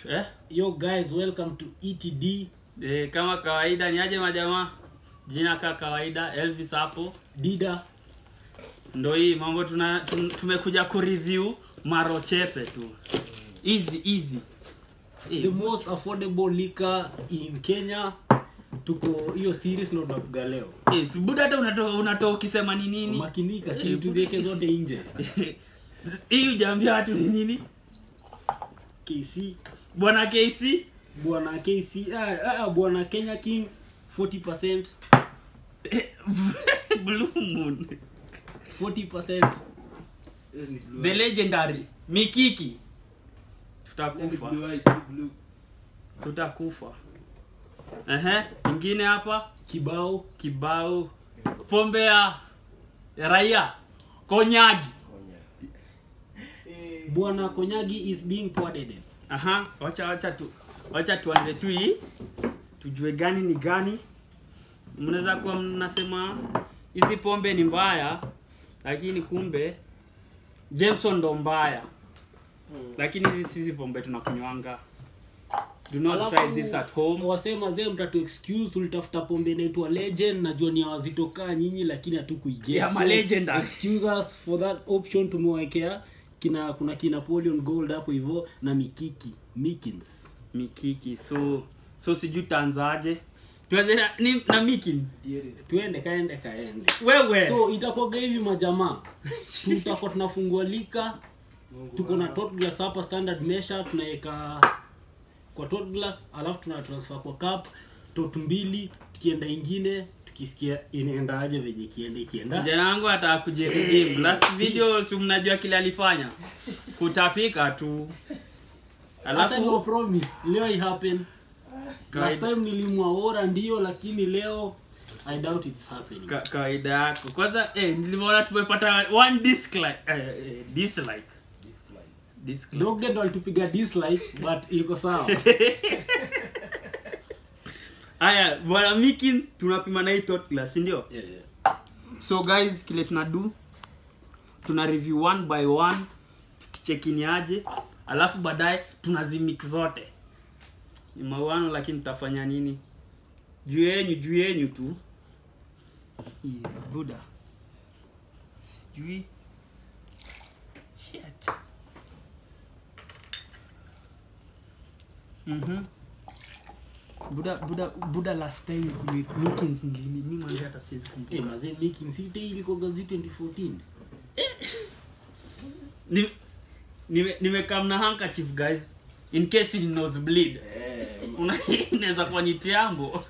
eh? Yo guys, welcome to ETD Eh, kama kawaida ni aje majamaa jina ka kawaida elvis hapo Dida. ndo hii mambo tuna tum, tumekuja kureview marochepe tu easy easy The most affordable liquor in Kenya. Tuko hiyo series ndo tunapiga leo. Eh, si buda hata unatoa unatoa ukisema ni nini Makinika si tuziweke zote nje. hii ujaambia watu ni nini KC bwana kc bwana KC ah, ah, bwana Kenya King 40% blue moon 40% the legendary mikiki tutakufa tutakufa ehe ingine hapa kibao kibao pombe ya ya raia konyagi bwana Konyagi is being pounded. aha wacha wacha tu wacha tuanze tu hii tujue gani ni gani mnaweza kuwa mnasema hizi pombe ni mbaya lakini kumbe jameson ndo mbaya lakini hizi sizi pombe tunakunywanga do not try this at home wasema zee mtatu excuse tulitafuta pombe inaitwa legend najua ni wazito kaa nyinyi lakini hatukuiget Yeah, ma legendary. excuse us for that option tumewekea kina kuna kina Napoleon gold hapo hivyo na mikiki mikins mikiki so so sijui tanzaje tuanze na, ni- na mikins tuende kaende kaende wewe so itakuwaga hivi majamaa tutakuwa tunafungua lika tuko na tot glass hapa standard measure tunaweka kwa tot glass alafu tuna transfer kwa cup tot mbili tukienda ingine tukisikia inaendaje venye ikienda ikienda kijana wangu ataka kujiredeem last video si mnajua kile alifanya kutapika tu Acha ni alafu promise leo i happen last Kawaida. time nilimwaora ndio lakini leo i doubt it's happening ka, kawaida yako kwanza eh, nilimeona tumepata one dislike eh, eh, dislike dislike dogde ndo alitupiga dislike but iko sawa haya bwana mikins tunapima na hii tot glass si ndio yeah, yeah. so guys kile tuna do tuna review one by one tukichekini aje alafu baadaye tunazimix zote ni mauano lakini tutafanya nini juu yenyu juu yenyu tu Ih, buda sijui Shit. Mhm. buda buda buda last time mi- meetings nilini mi mwanzo hata siwezi kumbuka Eh, mazee making city ilikuwa gazi 2014 Ni- nime- nimekam na handkerchief guys in case you nose bleed Una- inaweza kuwa ni tiambo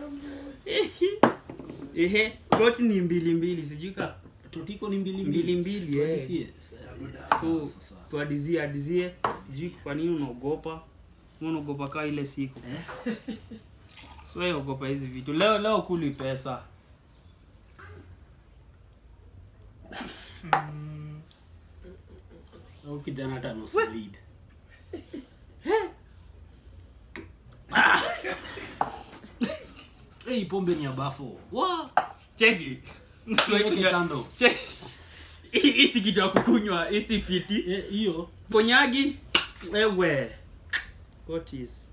ehe goti ni mbili mbili sijui ka totiko ni mbili mbili mbili eh. Tuadisie. so Sasa. tuadizie adizie sijui kwa nini unaogopa Mbona unaogopa kaa ile siku so wewe ogopa hizi vitu leo leo kuli pesa au kijana hata nusu lead Hey, pombe ni ya bafo Wa! cheki Siweke kando. Cheki. Hii hii si kitu ya kukunywa hii si fiti Eh, hiyo Konyagi wewe. What is?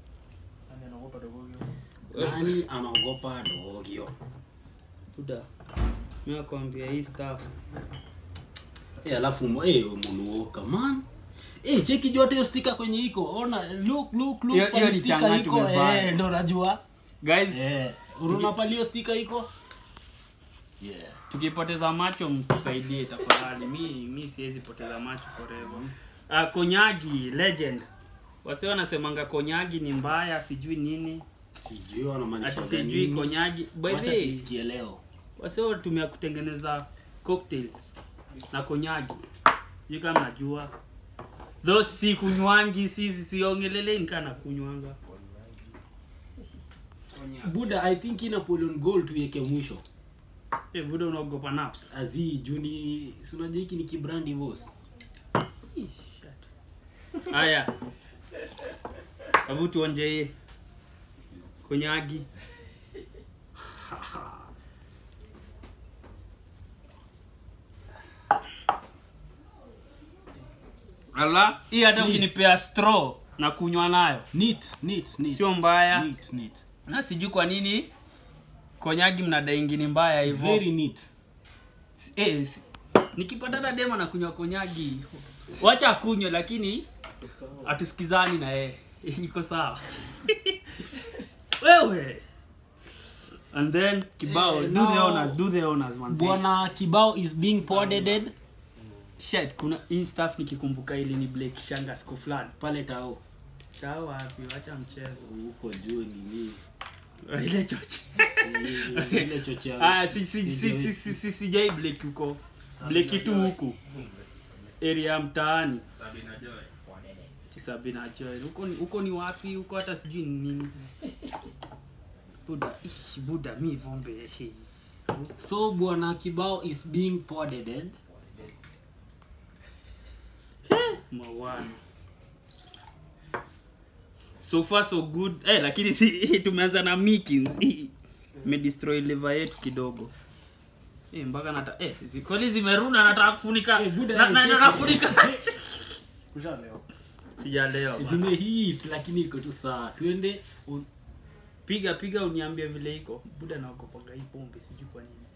nani anaogopa dogio Buda. Mimi nakwambia hii stuff. Eh, alafu mo- eh, munuoka man Eh, cheki juu hata hiyo stika kwenye iko ona look look look Hiyo- pale hiyo ni sticker changa iko tumevaa. eh, ndo najua Guys, eh unaona pale hiyo stika iko yeah tukipoteza macho mtusaidie tafadhali. Mi mi siwezi poteza macho forever. Ah, Konyagi legend. Wase wanasemanga Konyagi ni mbaya, sijui nini. sijui wanamaanisha Ati sijui gani. Konyagi. By Wacha the way, tuisikie leo wase watumia kutengeneza cocktails na Konyagi. Sijui kama najua. Though si kunywangi, si si- siongelele nikana kunywanga. buda i think ina Napoleon gold tuiweke mwisho Eh, buda unaogopa naps. azi juni si unajua hiki ni kibrandi boss Ih, shit. haya hebu tuonje hii konyagi ala hii hata ukinipea straw na kunywa nayo neat neat neat sio mbaya neat neat na sijui kwa nini konyagi mnadaingi ni mbaya hivyo very neat S- eh, s- nikipata hata dema na kunywa konyagi wacha akunywe lakini hatusikizani na yeye iko sawa wewe and then kibao Eh, do the now- honors do the honors manzi. bwana kibao is being podded shit kuna hii stuff nikikumbuka ili ni Blake shanga siku fulani pale tao sawa wapi wacha mchezo huko juu nini ile chochi ile chochea ah si si si si si si sijai Blake huko Blake tu huku area ya mtaani Sabina Joel. Huko ni huko ni wapi? Huko hata sijui ni nini. Buda, ish, Buda mi vombe. Hey. so bwana kibao is being podded Mawano. So far so good. Eh, lakini si tumeanza na Mikins. Me destroy liver yetu kidogo. Eh, mpaka nata eh zikoli zimeruna nataka kufunika. Eh, Buda, na, eh, na, cheki. na, nafunika. Sijalewa. bana. zimehit lakini iko tu saa tuende u- Piga piga uniambie vile iko. Buda naogopaga hii pombe sijui kwa nini.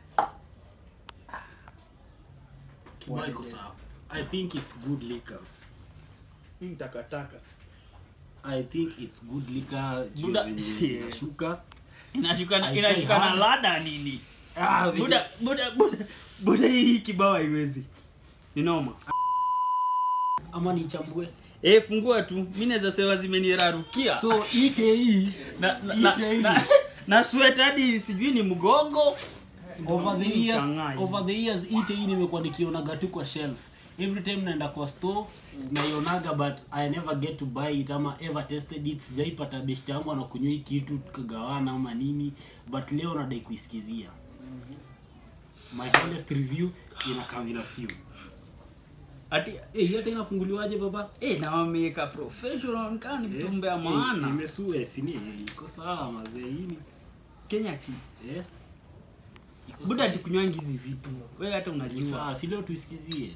kibao iko sawa i think it's good liquor Hii takataka. i think it's good liquor juu Buda- venye Yeah. inashuka Inashuka na I inashuka try na hard. lada nini? ah, venye- Buda buda buda buda hii kibao haiwezi. Ni noma. ama nichambue Eh, fungua tu. Mimi naweza sema zimenirarukia. so ike na na, na, Ite hii. na, na sweat hadi sijui ni mgongo. over the years Changanya. over the years ite hii nimekuwa nikionaga tu kwa shelf every time naenda kwa store naionaga but i never get to buy it ama ever tested it sijaipata best yangu anakunywa hii kitu tukagawana ama nini but leo nadai kuisikizia my honest review inakamila few Ati eh hii hata inafunguliwaje baba eh na wameweka professional kama ni vitumbe ya maana. imesue sini iko sawa mazee hii ni Kenya ki. eh iko Buda sawa. ati kunywangi hizi vitu. Wewe hata Iko unajua. sawa si leo tuisikizie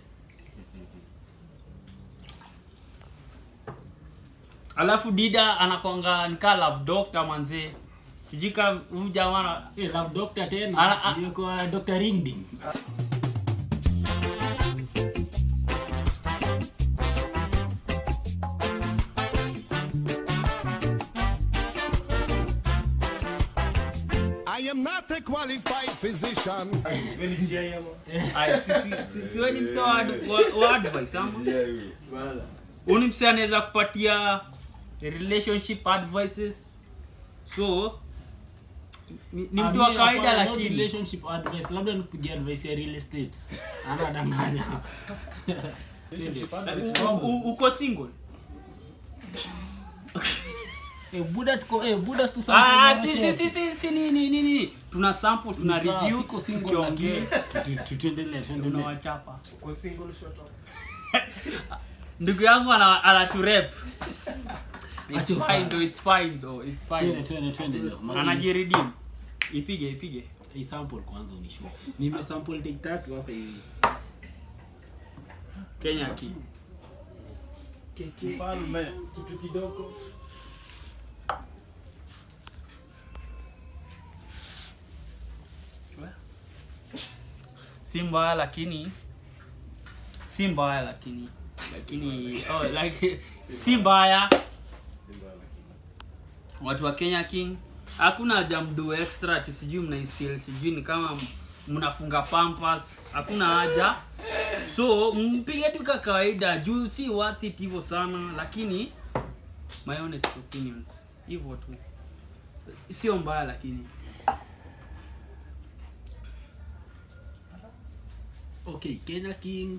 Alafu Dida anakwanga nikaa love doctor manze. Sijui kama huyu jamaa na- Eh, love doctor Ana- tena a- ndio kwa Dr. Ringding. I am not a qualified physician. Ai, si si si, si wewe ni msee wa, ad- wa, wa advice ama? Huyu ni msee anaweza kupatia relationship advices. So ni, ni mtu wa Ambia kawaida hapana, not lakini relationship advice labda nikupigia advice ya real estate anadanganya U- u- uko single. eh, buda tuko eh, buda tu Ah, si si si si, si ni ni ni ni. Tuna sample, tuna review, siko single tukiongea, lakini tu- tu- tuendelee tuendelee tunawachapa. Ndugu yangu ana anaturep. It's Acho- fine though, it's fine though, it's twende fine. twende twende leo Mageni, Anajiredeem. Ipige ipige. hii sample kwanza unishow nime sample take tatu hapa hivi Kenya ki. Mfalme kitu kidogo si mbaya lakini si mbaya lakini lakini oh, like, si mbaya watu wa kenya king hakuna haja mdu extra ati sijui mnaisil sijui ni kama mnafunga pampas hakuna haja so mpige tu ka kawaida juu si worth it hivyo sana lakini my honest opinions hivyo tu sio mbaya lakini okay kenya king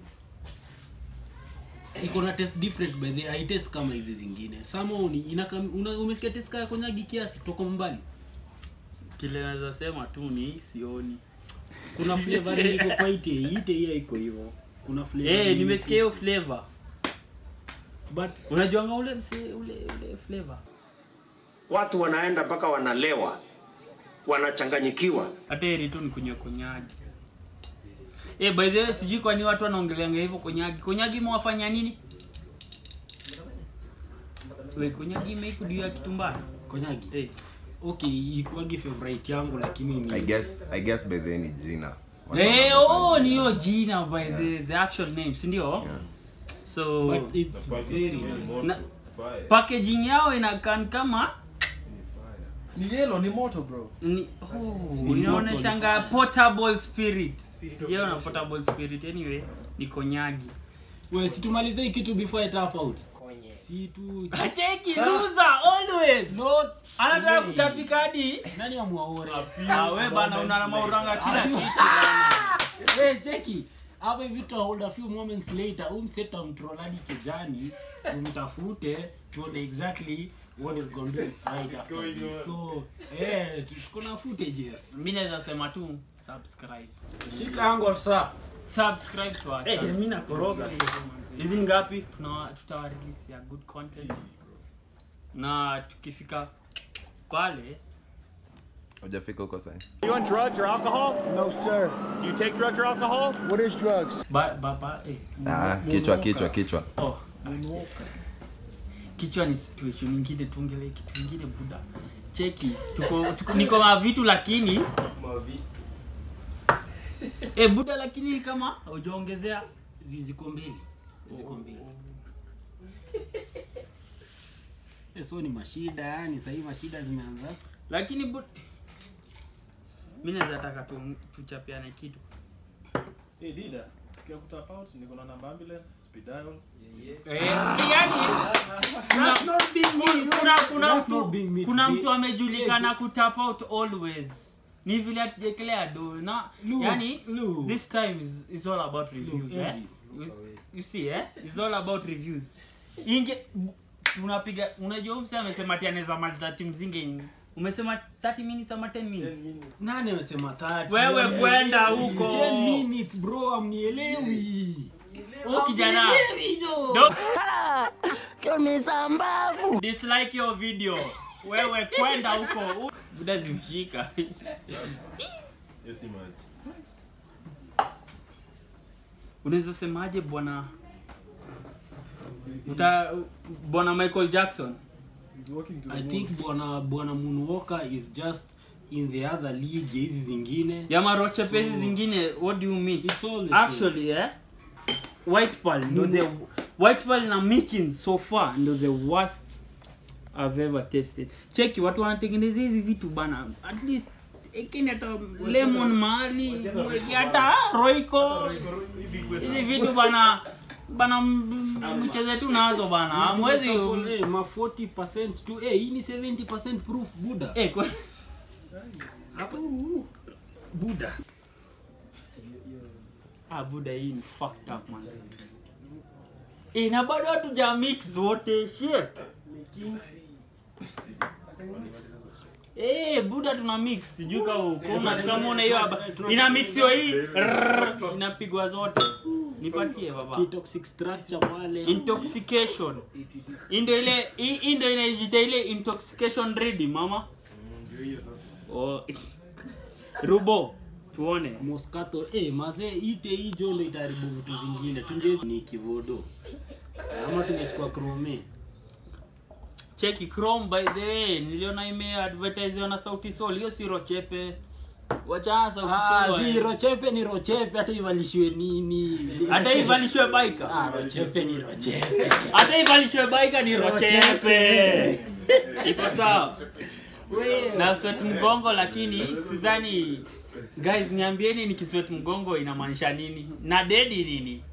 iko na test different by the i test kama hizi zingine sama uni inaka una, umesikia test kaya konyagi kiasi toka mbali kile naweza sema tu ni sioni kuna flavor iko kwa ite ite hii iko hivyo kuna flavor Eh, yenye nimesikia hiyo flavor. but Unajuanga ule mse ule ule flavor. watu wanaenda mpaka wanalewa wanachanganyikiwa Hata heri tu ni kunywa konyagi. Eh, by the way, sijui kwa nini watu wanaongeleanga hivyo konyagi. Konyagi mwafanya nini? we konyagi imeikudia kitu mbaya konyagi Eh, okay ikuagi favorite yangu lakini ni I guess I guess by then ni jina. Eh, oh ni hiyo jina by the, the actual name si ndio so but it's very nice. na, packaging yao inakan kama Ni yellow, ni moto bro. ni, oh, Ni inaoneshanga portable spirit sijaona portable spirit anyway ni konyagi we situmalize hii kitu before I tap out si tu acheki loser always not anataka way. kutapika hadi nani amwaore Ah, we bana una mauranga kila kitu bana. we cheki hapa hivi tu hold a few moments later umseta mtroladi kijani tumtafute tuone exactly what is going to do right after this so eh tuko na footages mi naweza sema tu subscribe shika yangu afisa subscribe to our Eh, channel. mimi nakoroga. Hizi hizi ngapi tuna tutawa release ya good content na tukifika pale Hujafika huko sasa. You on drugs or alcohol? No, sir. You take drugs or alcohol? What is drugs? ba, ba, ba, eh. Ah, kichwa kichwa kichwa. oh. kichwa ni situation ingine tuongele kitu ingine buda cheki tuko, tuko niko na vitu lakini eh buda lakini kama hujaongezea ziko mbili ziko mbili Eh, so ni mashida yani sahii mashida zimeanza lakini bu... mi naweza taka tu, tuchapiane kitu Hey, Dida. Sikia kutap out, niko na namba ambulance, speed dial. Eh, yani kuna, kuna, kuna, That's not mtu, being me kuna today. mtu amejulikana kutap out always ni vile hatujekelea do na Lu, yani Lu. this time is, is all about reviews eh? Elvis. you, you see eh? it's all about reviews inge tunapiga unajua mse amesema ati anaweza maliza timu zinge in- umesema 30 minutes ama 10 minutes nani amesema tatu wewe kwenda huko 10 minutes bro amnielewi Huyu kijana Do- dislike your video wewe kwenda huko buda zimshika unaweza semaje bwana uta bwana michael jackson He's walking to the i moon. think bwana bwana moonwalker is just in the other league ya hizi zingine jama rochepezi So- zingine what do you mean It's all the actually eh white pearl ndo the white pearl na mikin so far ndo the worst i've ever tasted cheki watu wanatengeneza hizi vitu bana at least ekeni hata lemon mahali mweke hata roiko hizi vitu bana bana m- mcheze tu nazo bana mwezi Sample, eh, ma 40% tu eh hii ni 70% proof buda eh, kwa- hapa buda ah buda hii ni fucked up man eh na bado hatuja mix wote shit Eh, buda tuna mix sijui kama kuna kama una hiyo hapa ina mixiwa hii rrrr, inapigwa zote nipatie baba toxic structure pale intoxication Hii ndio ile hii hii ndio inajiita ile intoxication ready mama oh rubo tuone moscato eh mazee ite hii jondo itaharibu vitu vingine tunge ni kivodo ama tungechukua chrome cheki chrome by the way niliona imeadvertisiwa na sauti sol hiyo si rochepe wachana sauti ah sol zi rochepe ni rochepe hata ivalishiwe nini hata ivalishwe baika ah rochepe ni rochepe hata ivalishwe baika ni rochepe iko sawa na sweat mgongo lakini sidhani guys niambieni nikiswet mgongo inamaanisha nini na dedi nini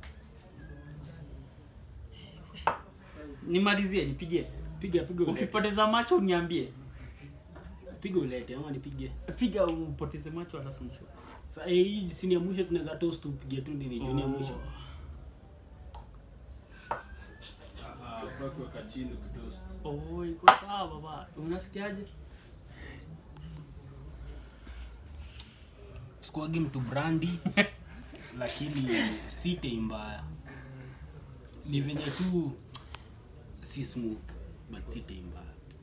nimalizie nipigie piga piga ulete ukipoteza macho uniambie piga ulete ama nipige piga upoteze macho alafu nisho Sa eh, hii sini ya mwisho tunaweza toast upige tu nini juni ya mwisho Ah, kwa kuweka chini ukitoast. oh, iko sawa baba unasikiaje sikuagi mtu brandi lakini si tei mbaya ni venye tu si smooth but si tei mbaya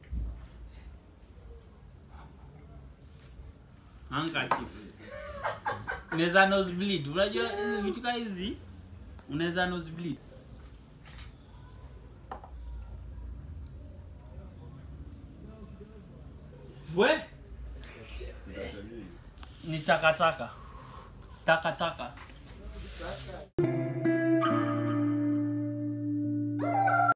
handkerchief unaweza nosebleed unajua hizi vitu kaa hizi unaweza nosebleed we ni takataka takataka